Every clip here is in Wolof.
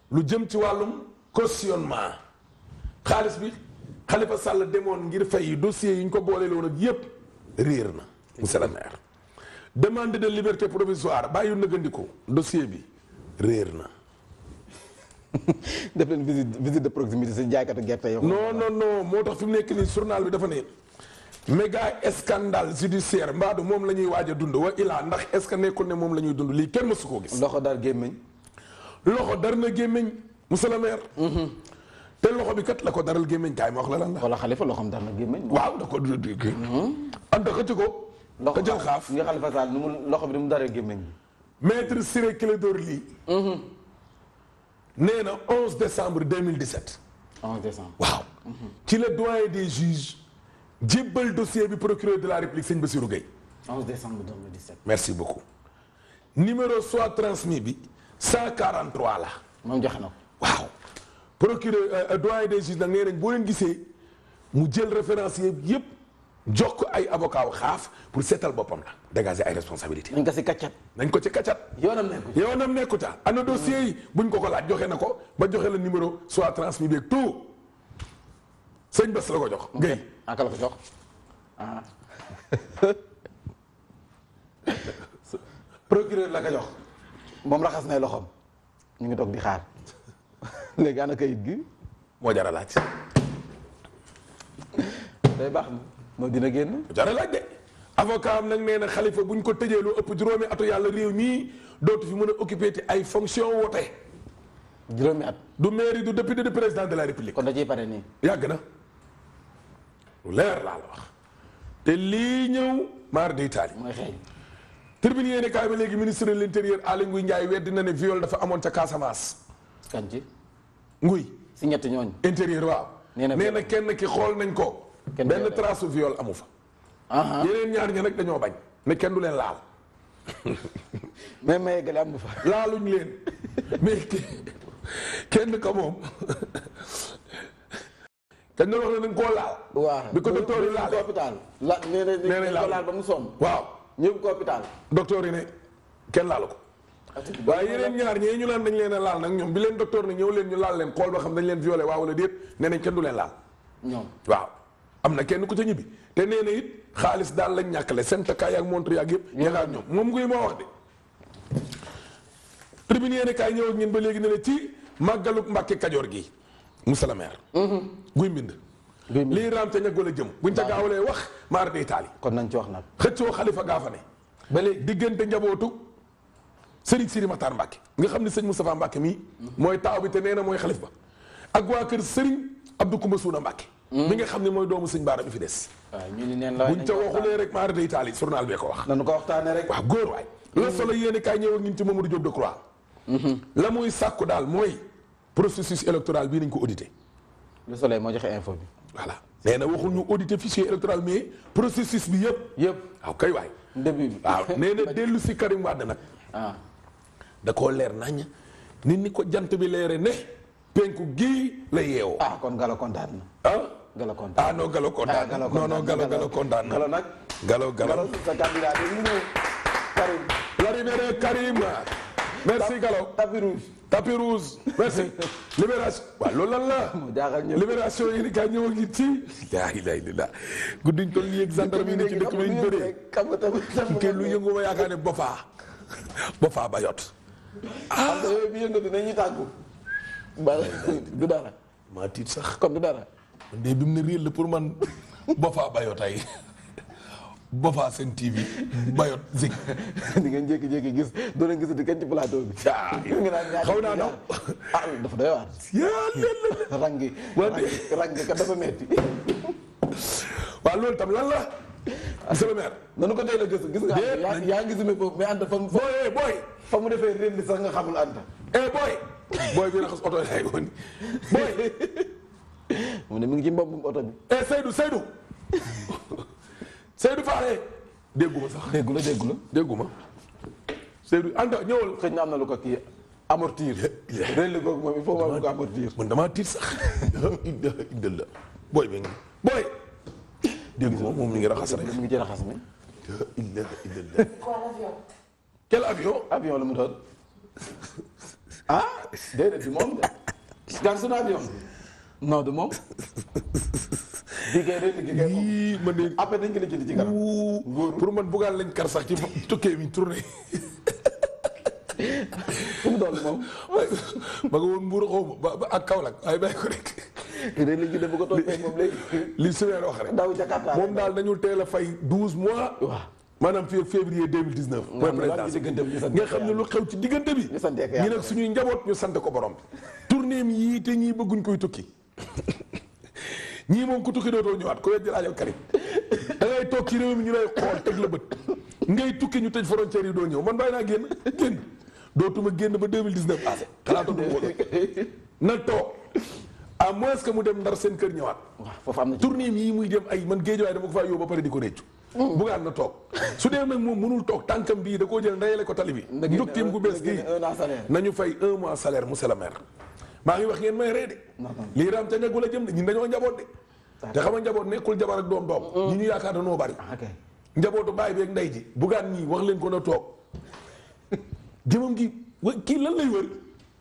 lu jëm ci wàllum cautionnement xaalis bi Khalifa Sall demoon ngir fay dossier yi ñu ko boole woon ak yépp réer na monsieur le maire demande de liberté provisoire bàyyi nëgandiko dossier bi réer na def leen visite visite de proximité si jaaykatu gerte yow. non non non moo tax fi mu nekk nii journal bi dafa ne méga scandale judiciaire mbaadu moom la ñuy waaj a dund wa ilaa ndax est ce que nekkul ne moom la ñuy dund lii kenn mësu koo gis loxo daal gémmiñ loxo dar na gémmiñ monsieur le maire te loxo bi kat la ko daral gémmiñ kaay ma wax la lan la wala xalifa loxoom dar na gémmiñ. waaw da ko kii anta xëcc ko ka jël xaaf nga xalifa Sall nu mu loxo bi ni mu daree gémmiñ. maître Ciré Clédor Ly nee na 11 décembre 2017 11 décembre. waaw ci le doyen des juges jébbal dossier bi procureur de la république sëñ Bassirou Gueye 11 décembre 2017. merci beaucoup numéro soit transmis bi 143 la moom joxe na ko. waaw procureur euh, doyen des juges nag nee nañ boo leen gisee mu jël référencier yépp jox ko ay avocat wu xaaf pour seetal boppam la dégager ay responsabilités nañ ko si kàccat. nañ ko ci kaccat yoonam nekku ci. yoonam nekku ca ana dossier yi buñ ko ko laaj joxe na ko ba joxe la numéro soit transmis beeg tout sëñ Bass la ko jox Gueye aka la ko jox ah. procureur la ko jox moom raxas nay loxoom ñu ngi toog di xaar léegi ana kayit gi moo jar a laaj day baax na moo dina génn. moo jar a laaj de avocat am nag nee na xalifa buñ ko tëjee lu ëpp juróomi atu yàlla réew mii dootu fi mën a occupé ti ay fonction woote juróomi at du mairie du député du président de la république kon da ciy pare nii. yàgg na lu leer laa la wax te lii ñëw maar di taali mooy xeeñ. tribune yéene kaay ba léegi ministre de l'intérieur Aly Ngouille Ndiaye weddi na ne viol dafa amoon ca Casamance kan ci nguy si ñetti ñooñu. intérieur waaw Nee na nee na kenn ki xool nañ ko Kenn benn violé. trace su viol amu fa ah yeneen ñaar ña nag dañoo bañ ne kenn du leen laal mais may gale am fa. laaluñ leen mais ki- kenn ko moom kenn doon wax ne dañ koo laal waaw bi ko docteur yi laalee. hôpital la nee na Nee nañ dañ ko laal. laal ba mu sonn. waaw ñëw ko hôpital. docteur yi ne kenn laalu ko waaye yeneen ñaar ñee ñu naan dañ leen a laal nag ñoom bi leen docteur ne ñëw leen ñu laal leen xool ba xam dañ leen violé waaw wala déet nee nañ kenn du leen laal ñoom. waaw am na kenn ku ca ñibbi te nee na it xaalis daal lañ ñàkkale seen takkaay ak montre yaag yëpp ñaga ak ñoom moom nguy moo wax de tribune yéene kaay ñëw ak ñun ba léegi ne la ci màggalu Mbàkke Kajoor gi monsieur le maire guy mbind Guy Mbind. lii raam ca ñag wala jëm buñ ca gaawalee wax maar day taali kon nañ ci wax nag. xëccoo xalifa gaafane ba léegi diggante njabootu Serigne Siri Matar Mbacke nga xam ne sëñ Moustapha Mbacke mii mooy taaw bi te nee na mooy xalif ba ak waa kër Serigne Abdou Koumba Suuna Mbacke bi nga xam ne mooy doomu sëñ Baara bi fi des waaw ñu ni neen la buñ ca waxulee rek maar day taali journal bee ko wax nañu ko waxtaanee rek. waaw góor waay la solo yéene kaay ñëw ak ñun ci Mamadou Diop Decroix la muy sàkku daal mooy processus électoral bii nañ ko audité le soleil moo joxe info bi. voilà nee na waxul ñu audité fichier électoral mais processus bi yëpp yëpp waaw kay waay début bi. waaw nee na dellu si Karim Wade nag ah da koo leer nañ nit ni ko jant bi leere ne penku gii la yeewoo ah kon Galo kontaan na. ah Galo kontaan ah non galo kontaan Galo non non galo galo kontaan Galo nag. galo Galo galo sa candidat bi mu ñëw. Karim. l'arrivée de Karim merci galo tapis rouge. tapis rouge merci libération waaw loolu lan la mu jaaxal ñëpp. libération yi ni kaa ñëw ak nit ci laa ilaaha illallaah guddiñ toll nii ak gendarme yi ne ci dëkk bi ñu bëree xam nga tamit xam kii lu yëngu ma yaakaar ne bofaa bofaa ba yot xam nga yooyu bi yëngatu nañuy tàggu. ba du dara maa tiit sax kon du dara. man de bi mu ne réel la pour man bofaa bayot ay bofaa seen TV bayot zik di ngeen jékki-jékki gis doo leen gisati kenn ci plateau bi. ah nga naan ñaari xaw naa daw ah dafa doy waar. yaa leen la rang gi Wante- rang gi kat dafa metti waaw loolu tam lan la monsieur le maire nanu ko teel a gëstu gis nga Déet, yaa yaa ngi gisumee foofu mais Anta fa mu fa booy eh booy fa mu defee réel li sax nga xamul Anta. eh booy booy bi raxas oto lay woon booy mu ne mi ngi ci mbobbum oto bi. eh Seydou Seydou Seydou Faale dégguma sax déggu la déggu la. dégguma Seydou Anta ñëwal xëy na am na lu ko kii amortir. réel li googu moom il faut mu am ko amortir. man damaa tiit sax idda idda la booy bi ngi booy dégguma moom mi ngi raxas rek mi ngi ci raxas mi. idda idda la quel avion avion la mu doon. ah déedéet du moom de. gan su avion bi. non du moom. bii kay day liggéey kay moom. yii man de après dañ ko lijjanti ci kanam. wuu pour man bugaan lañ kar sax ci tukkee bi tourné fu mu doon moom. ma nga woon mbuur xaw ma ba ba ak Kaolack waaye bàyyi ko rek day liggéey bu ko toppee moom léegi. li Sumer wax rek daw Jakarta. moom daal nañu teel a fay douze mois waaw. maanaam fii ak février 2019 mooy xam ne daal ci diggante bi ñu sant nga xam ne lu xew ci diggante bi ñu santee ko ñi yàlla nag suñuy njaboot ñu sant ko borom bi tournée mi yii te ñii bëgguñ koy tukki ñii moom ku tukki dootoo ñëwaat ko weddi laajal Karim da ngay toog ci réew mi ñu lay xool teg la bët ngay tukki ñu tëj frontière yi doo ñëw man bàyyi naa génn génn dootuma génn ba 2019 passé xalaatatu ko na toog à moins que mu dem ndar seen kër ñëwaat waaw foofu am na ci. tournée yi muy dem ay man géej waaye dama ko faa yóbbu ba pare di ko réccu bugaan na toog su dee nag moom mënul toog tànkam bii da koo jël ndeyale ko tali bi na génne njukteem gu bees na gii génne un an salaire. nañu fay un mois salaire monsieur le maire maa ngi wax ngeen may ree de lii raam ca ñaggu la jëm de ñun dañoo njaboot de te xam nga njaboot nekkul jabar ak doom doom ñi ñu yaakaar dañoo bari ok. njabootu baay bi ak ndey ji bugaan ñii wax leen ko na toog jëmam gi wa kii lan lay wër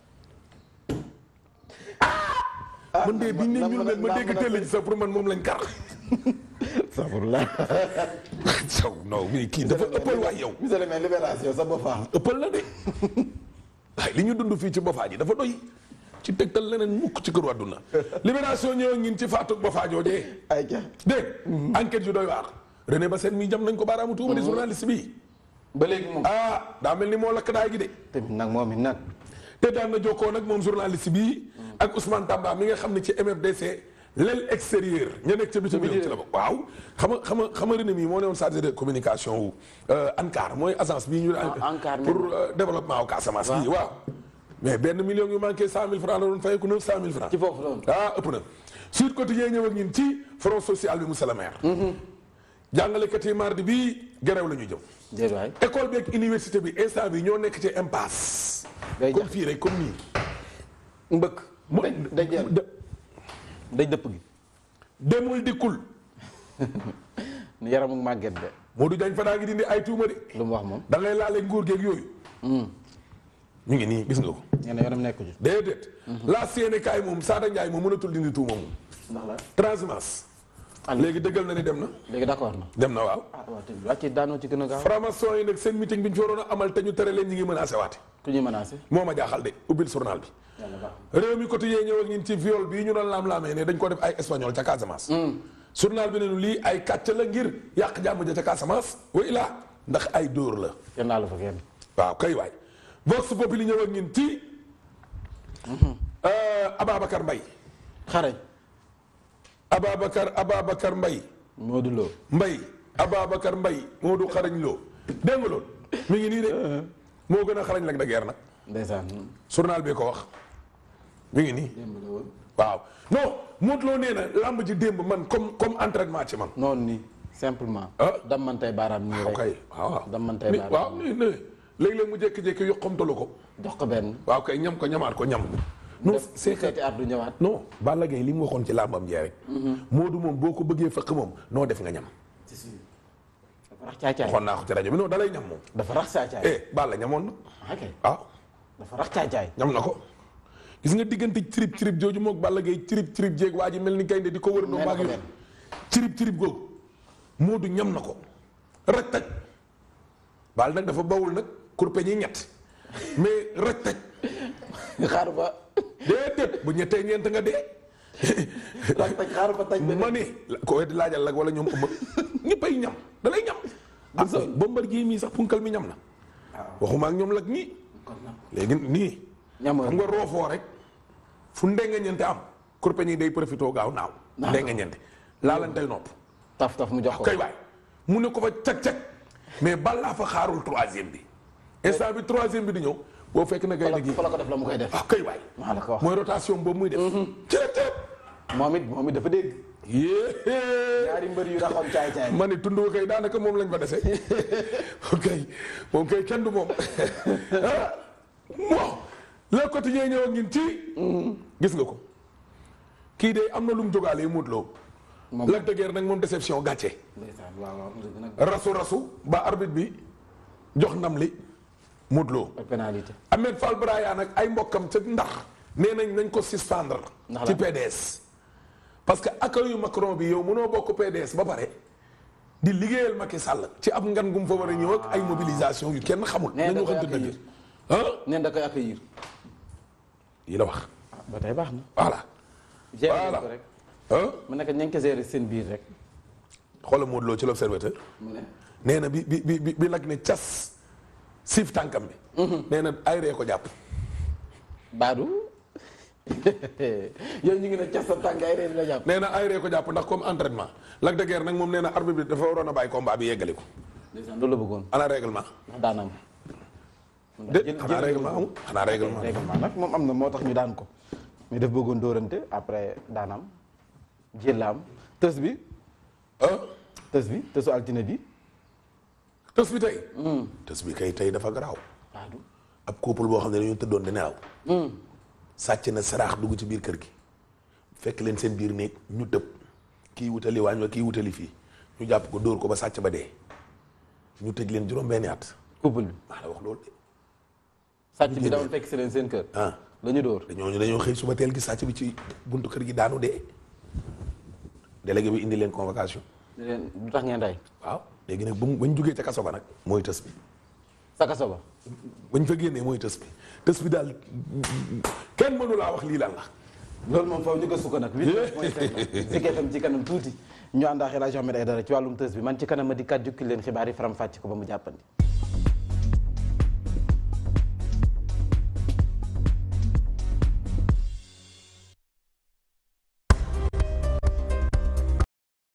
man de biñ ne ñun leen ma dégg télé ji sax pour man moom lañ kar Sabourla. saw non mais kii dafa ëppal waay yow monsieur le maire libération sa bopp ah. ëppal la de waaye li ñu dund fii ci Bofaa ji dafa doy ci tegtal leneen mukk ci këru àdduna libération ñëw ngin ci faatu Bofaa joojee ay ca dégg enquête yu doy waar René Bassène mi jam nañ ko baaraamu tuuma di journaliste bi ba léegi moom. ah daa mel ni moo lakk daay gi de tamit nag moom it nag. te daan na jokkoo nag moom journaliste bi ak Ousmane Tamba mi nga xam ne ci MFDC l'aile extérieure ña nekk ca bitim réew ci la bokk waaw xam nga xam nga xam nga René mi moo newoon chargé de communication wu ANCAR mooy agence bii ñu ANCAR pour euh, développement au Casamance bii waaw mais benn million yu manqué cent mille francs la doon fay ko neuf cent mille francs ci foofu loolu. ah ëpp na Sud Quotidien ñëw ak ñun ci front social bi monsieur le maire jàngalekat yi mardi bii gerew la ñu jëm déedéet waay. école bi ak université bi instant bi ñoo nekk ci impasse day comme jax fii rek comme nii mbëkk. mu daj daj jël de- daj dëpp gi. demul dikkul yaramu màgget de. Modou Diagne fa daa ngi dindi ay tuuma de lu mu wax moom. da ngay laale nguur geeg yooyu ñu ngi nii gis nga ko nee na yoonam nekku ci. déedéet la Sénégal moom Sada Ndiaye moom mënatul dindi tuuma moom ndax la. transhumance léegi dëggal na ni dem na léegi d'accord na. dem na waaw ah waaw tamit wàcc daanoo ci gën a gaaw. franc-maçon yi nag seen meeting bi ñu fi waroon a amal te ñu tere leen ñi ngi menacé waate ku ñuy menacé. moo ma jaaxal de ubbil journal bi yàlla baax réew mi quotidien ñëw ak ñun ci viol bii ñu doon laam-laamee ne dañ ko def ay espagnol ca Casamance journal bi ne nu lii ay kàcc la ngir yàq jàmm ja ca Casamance wa ilaa ndax ay dóor la kenn naa la fa kenn. waaw kay waay Vox Populi ñëw ak ñun ci Ababacar Mbaye xarañ. Ababacar Ababacar Mbaye Modou Lo. Mbaye Ababacar Mbaye moo du xarañ loo dégg nga loolu mi ngi nii de moo gën a xarañ lak da guerre nag ndeysaan. journal bi ko wax mi ngi nii démb la woon. waaw non Modou Lo nee na làmb ji démb man comme comme entraînement ci man noonu nii simplement. Ah. dammantey baaraam nii rek. ok waaw waaw Damantay Ni- baaraam. waaw ni ne léeg-léeg mu jékki-jékki yoqamtalu ko jox ko benn. waaw kay ñam ko ñamaat ko ñam non def c'est que seeti at du ñëwaat. non Balla Gaye li mu waxoon ci làmbam jee rek Modou moom boo ko bëggee fëkk moom noo def nga ñam c'est sûr. dafa rax caacaay. waxoon naa ko ci rajo bi non dalay ñam moom dafa rax caacaay. eh Balla ñamoon na ok waaw dafa rax caacaay. ñam na ko gis nga diggante cirib cirib jooju moog Balla Gaye cirib cirib jéeg waa ji mel ni gaynde di ko wër noo Mel na maag ko yow benn. cirib cirib googu Modou ñam na ko rek taj Balla nag dafa bawul nag kurpe ñi ñett mais rek taj xaaru ba. déedéet bu ñettee ñeent nga dee rax taj xaaru ba taj benn. ma ne ko wet laajal lag wala ñoom ëmb ñëppay ñam da lay ñam ah Bombardier mii sax punkal mi ñam na waxuma ak ñoom lag ñii kon nag léegi nii ñamoon. xam nga roofoo rek fu ndenga ñente am kurpeñ yi day profité gaaw naaw Naaw. ndenga ñente laalantey nopp taf taf mu jox ko. kay waay mu ne ko fa cag-cag mais balaa fa xaarul troisième bi instant bi troisième bi di ñëw boo fekk na fa gay la gi fa la ko def la mu koy def. ah kay waay maa la ko wax. mooy rotation boobu muy def cërëb cërëb moom it moom it dafa dégg. yée ñaari mbër yu raxoon caay caay. ma ne tund wa kay daanaka moom lañ fa dese ok moom kay kenn du moom ah bon le quotidien ñëw ak ñun ci gis nga ko kii de am na lu mu jógaalee Modou Lo moom Lac de Guiers nag moom déception gàcce ndeysaan waaw waaw dëgg nag. rasu rasu ba arbitre bi jox ndam li Modou Lo ak pénalité. Ahmed Fall Braya nag ay mbokkam ca ndax nee nañ nañ ko suspendre Ndax ci la? PDS parce que accueil yu Macron bi yow mënoo bokk PDS ba pare di liggéeyal Macky Sall ci ab ngan gum fa war a ñëw ak ay mobilisation yu kenn xamul Nee nañu da koy waxante dëgg accueillir. ah neen da koy accueillir. yi la wax ah ba tey baax na. voilà gérer Voilà. ko rek. ah mu nekk ña ngi ko gérer seen biir rek. xoolal Modou Lo ci l'observateur mu ne. nee na bi bi bi bi bi nag ne cas siif tànkam bi nee na ay ree ko jàpp Baadu. yow ñu ngi ne cas sa tànk ay reen la jàpp. nee na ay ree ko jàpp ndax comme entraînement Lac de Guiers nag moom nee na arbitre bi dafa waroon a bàyyi combat bi yeggali ko ndeysaan loolu la bëggoon ana règlement ndax daan am. de xanaa règlement amul xanaa règlement règlement nag moom am na moo tax ñu daan ko. mais daf bëggoon dóorante après daan am jël la am tës bi ah tës bi tësu altine bi. tës bi tey tës bi kay tey dafa garaaw Baadu. ab couple boo xam ne dañoo tëddoon di nelaw sàcc na saraax dugg ci biir kër gi fekk leen seen biir néeg ñu tëb kii wutali waañ wa kii wutali fii ñu jàpp ko dóor ko ba sàcc ba dee ñu tëj leen juróom benni at couple bi. maa la wax loolu de sàcc bi dama fekk si leen seen kër. ah la ñu dóor. dañoo ñu dañoo xëy suba teel gi sàcc bi ci buntu kër gi daanu dee délégué bi indi leen convocation ne leen lu tax ngeen rey. waaw léegi nag ba mu bañ jugee ca kaso ba nag mooy tës bi sa kaso ba. bañ fa génnee mooy tës bi tës bi daal kenn mënu laa wax lii lan la loolu moom foofu ñu gëstu ko nag. 8 point 7 la. Zik FM ci kanam tuuti. ñu ànd ak El Hadj Ahmed Aïdara ci wàllum tës bi man ci kanam ma di kat jukki leen xibaar yi faram fàcc ko ba mu jàppandi.